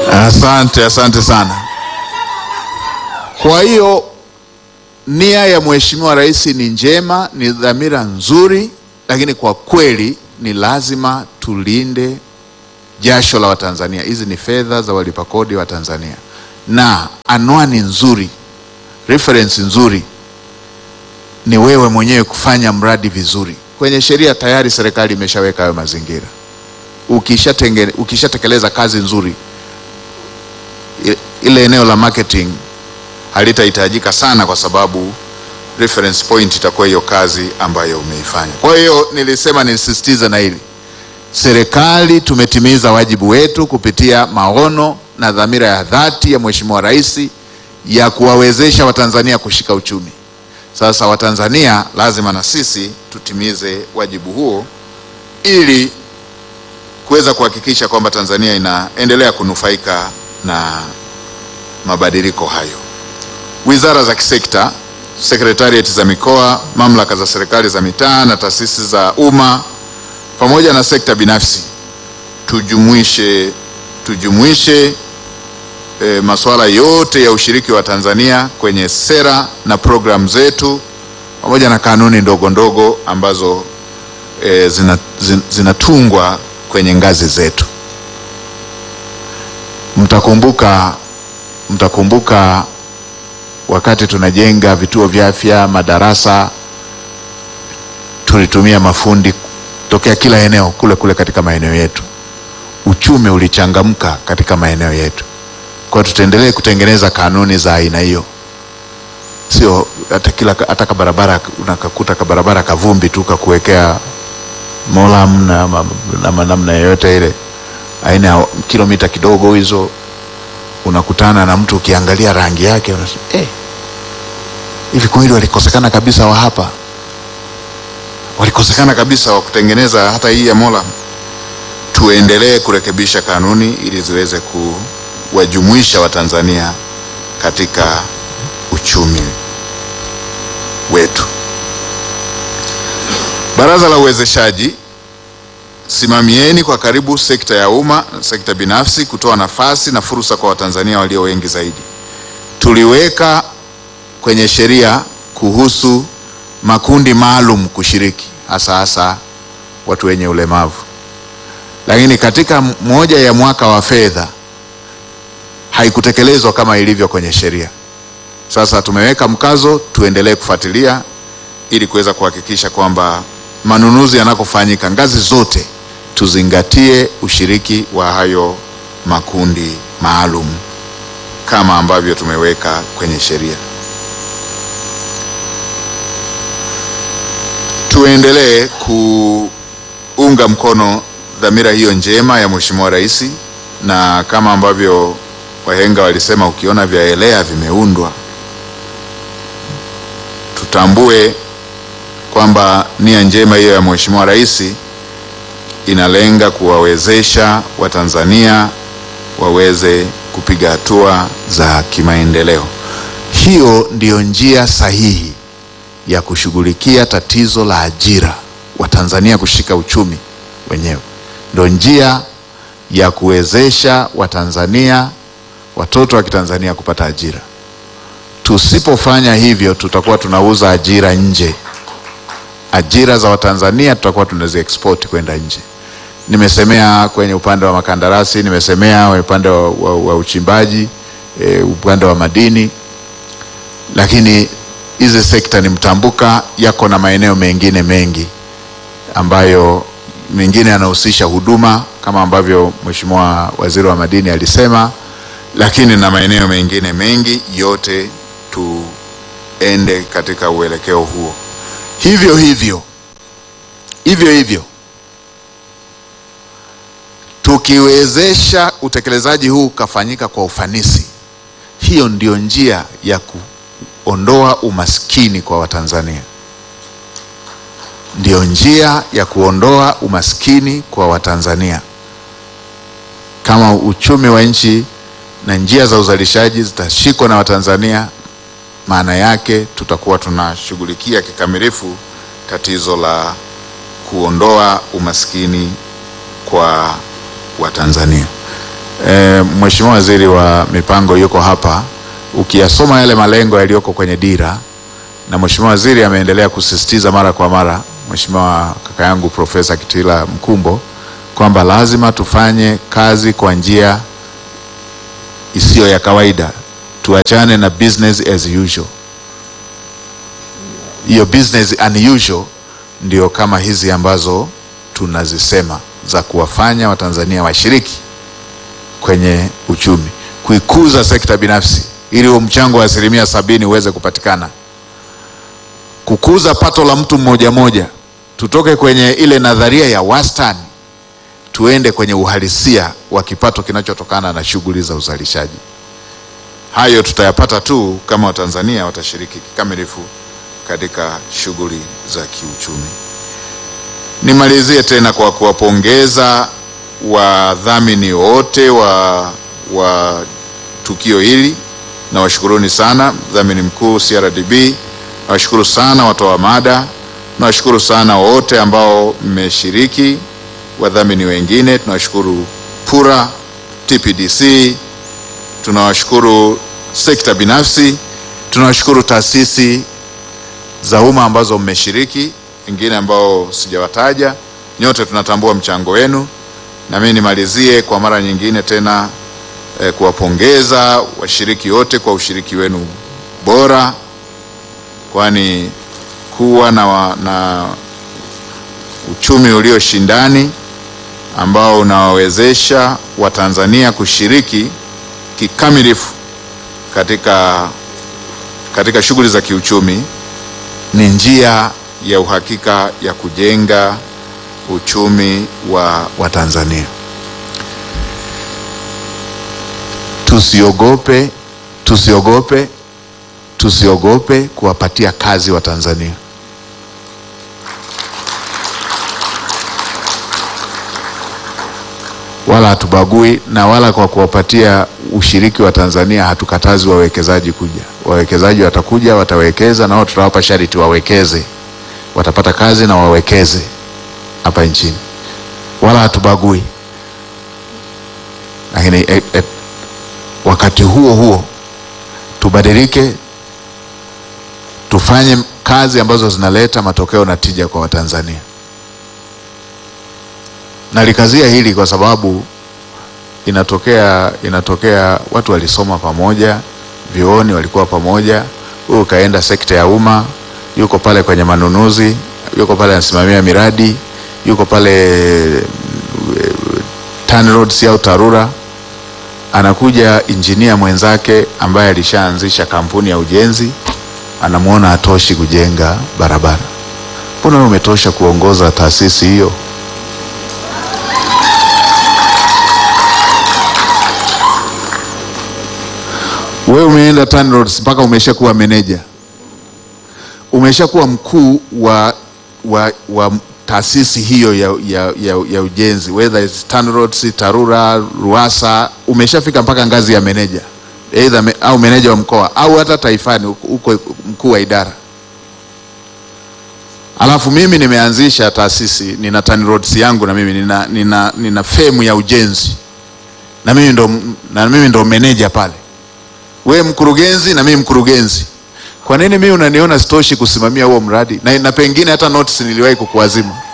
Asante, asante sana. Kwa hiyo nia ya Mheshimiwa Rais ni njema, ni dhamira nzuri, lakini kwa kweli ni lazima tulinde jasho la Watanzania. Hizi ni fedha za walipa kodi wa Tanzania, na anwani nzuri, reference nzuri ni wewe mwenyewe kufanya mradi vizuri. Kwenye sheria tayari serikali imeshaweka hayo mazingira. Ukishatenge- Ukishatekeleza kazi nzuri, i- ile eneo la marketing halitahitajika sana, kwa sababu reference point itakuwa hiyo kazi ambayo umeifanya. Kwa hiyo nilisema nisisitize na hili, serikali tumetimiza wajibu wetu kupitia maono na dhamira ya dhati ya Mheshimiwa Rais ya kuwawezesha Watanzania kushika uchumi. Sasa Watanzania lazima na sisi tutimize wajibu huo ili kuweza kuhakikisha kwamba Tanzania inaendelea kunufaika na mabadiliko hayo. Wizara za kisekta, sekretariati za mikoa, mamlaka za serikali za mitaa na taasisi za umma pamoja na sekta binafsi tujumuishe tujumuishe e, masuala yote ya ushiriki wa Tanzania kwenye sera na programu zetu pamoja na kanuni ndogo ndogo ambazo e, zina, zin- zinatungwa kwenye ngazi zetu. Mtakumbuka mtakumbuka wakati tunajenga vituo vya afya, madarasa, tulitumia mafundi tokea kila eneo kule kule katika maeneo yetu. Uchumi ulichangamka katika maeneo yetu. Kwa hiyo tutaendelee kutengeneza kanuni za aina hiyo, sio hata kila hata ka barabara unakakuta ka barabara kavumbi tu kakuwekea molam na ma- na ma- namna yoyote ile, aina ya kilomita kidogo hizo, unakutana na mtu ukiangalia rangi yake unasema eh, hivi kweli walikosekana kabisa wa hapa, walikosekana kabisa wa kutengeneza hata hii ya molam. Tuendelee kurekebisha kanuni ili ziweze kuwajumuisha Watanzania katika uchumi wetu. Baraza la Uwezeshaji, simamieni kwa karibu sekta ya umma na sekta binafsi kutoa nafasi na fursa kwa Watanzania walio wengi zaidi. Tuliweka kwenye sheria kuhusu makundi maalum kushiriki, hasa hasa watu wenye ulemavu, lakini katika moja ya mwaka wa fedha haikutekelezwa kama ilivyo kwenye sheria. Sasa tumeweka mkazo, tuendelee kufuatilia ili kuweza kuhakikisha kwamba manunuzi yanapofanyika ngazi zote tuzingatie ushiriki wa hayo makundi maalum kama ambavyo tumeweka kwenye sheria. Tuendelee kuunga mkono dhamira hiyo njema ya Mheshimiwa Rais, na kama ambavyo wahenga walisema, ukiona vyaelea vimeundwa. Tutambue kwamba nia njema hiyo ya Mheshimiwa Rais inalenga kuwawezesha Watanzania waweze kupiga hatua za kimaendeleo. Hiyo ndiyo njia sahihi ya kushughulikia tatizo la ajira, Watanzania kushika uchumi wenyewe. Ndio njia ya kuwezesha Watanzania, watoto wa Kitanzania kupata ajira. Tusipofanya hivyo, tutakuwa tunauza ajira nje. Ajira za Watanzania tutakuwa tunazi export kwenda nje. Nimesemea kwenye upande wa makandarasi, nimesemea kwenye upande wa, wa, wa uchimbaji e, upande wa madini, lakini hizi sekta ni mtambuka, yako na maeneo mengine mengi ambayo mengine yanahusisha huduma kama ambavyo Mheshimiwa Waziri wa Madini alisema, lakini na maeneo mengine mengi, yote tuende katika uelekeo huo. Hivyo hivyo hivyo hivyo tukiwezesha utekelezaji huu ukafanyika kwa ufanisi, hiyo ndio njia ya kuondoa umaskini kwa Watanzania, ndio njia ya kuondoa umaskini kwa Watanzania. Kama uchumi wa nchi na njia za uzalishaji zitashikwa na Watanzania, maana yake tutakuwa tunashughulikia kikamilifu tatizo la kuondoa umaskini kwa Watanzania. E, Mheshimiwa Waziri wa Mipango yuko hapa. Ukiyasoma yale malengo yaliyoko kwenye dira, na Mheshimiwa Waziri ameendelea kusisitiza mara kwa mara, Mheshimiwa kaka yangu Profesa Kitila Mkumbo, kwamba lazima tufanye kazi kwa njia isiyo ya kawaida, tuachane na business as usual. Hiyo business unusual ndio kama hizi ambazo tunazisema za kuwafanya Watanzania washiriki kwenye uchumi, kuikuza sekta binafsi ili huo mchango wa asilimia sabini uweze kupatikana, kukuza pato la mtu mmoja mmoja, tutoke kwenye ile nadharia ya wastani tuende kwenye uhalisia wa kipato kinachotokana na shughuli za uzalishaji. Hayo tutayapata tu kama Watanzania watashiriki kikamilifu katika shughuli za kiuchumi. Nimalizie tena kwa kuwapongeza wadhamini wote wa, wa tukio hili na washukuruni sana, mdhamini mkuu CRDB, nawashukuru sana watoa mada, nawashukuru sana wote ambao mmeshiriki, wadhamini wengine tunawashukuru PURA, TPDC, tunawashukuru sekta binafsi, tunawashukuru taasisi za umma ambazo mmeshiriki, wengine ambao sijawataja. Nyote tunatambua mchango wenu, na mimi nimalizie kwa mara nyingine tena eh, kuwapongeza washiriki wote kwa ushiriki wenu bora, kwani kuwa na, wa, na uchumi ulioshindani ambao unawawezesha Watanzania kushiriki kikamilifu katika, katika shughuli za kiuchumi ni njia ya uhakika ya kujenga uchumi wa, wa Tanzania. Tusiogope, tusiogope, tusiogope kuwapatia kazi wa Tanzania. Wala hatubagui na wala kwa kuwapatia ushiriki wa Tanzania hatukatazi wawekezaji kuja. Wawekezaji watakuja, watawekeza, na wao tutawapa sharti wawekeze, watapata kazi na wawekeze hapa nchini, wala hatubagui. Lakini et, et, wakati huo huo tubadilike, tufanye kazi ambazo zinaleta matokeo na tija kwa Watanzania. Nalikazia hili kwa sababu inatokea inatokea watu walisoma pamoja vyuoni, walikuwa pamoja. Huyu kaenda sekta ya umma, yuko pale kwenye manunuzi, yuko pale anasimamia miradi, yuko pale TANROADS au TARURA. Anakuja injinia mwenzake ambaye alishaanzisha kampuni ya ujenzi, anamwona hatoshi kujenga barabara. Mbona wewe umetosha kuongoza taasisi hiyo? Wewe umeenda TANROADS mpaka umeshakuwa meneja, umeshakuwa mkuu wa, wa, wa taasisi hiyo ya, ya, ya, ya ujenzi whether it's TANROADS, TARURA, RUWASA, umeshafika mpaka ngazi ya meneja either me, au meneja wa mkoa au hata taifani huko mkuu wa idara. Alafu mimi nimeanzisha taasisi, nina TANROADS yangu na mimi nina, nina, nina femu ya ujenzi na mimi ndo, na mimi ndo meneja pale we mkurugenzi na mimi mkurugenzi. Kwa nini mimi unaniona sitoshi kusimamia huo mradi na, na pengine hata notice niliwahi kukuazima?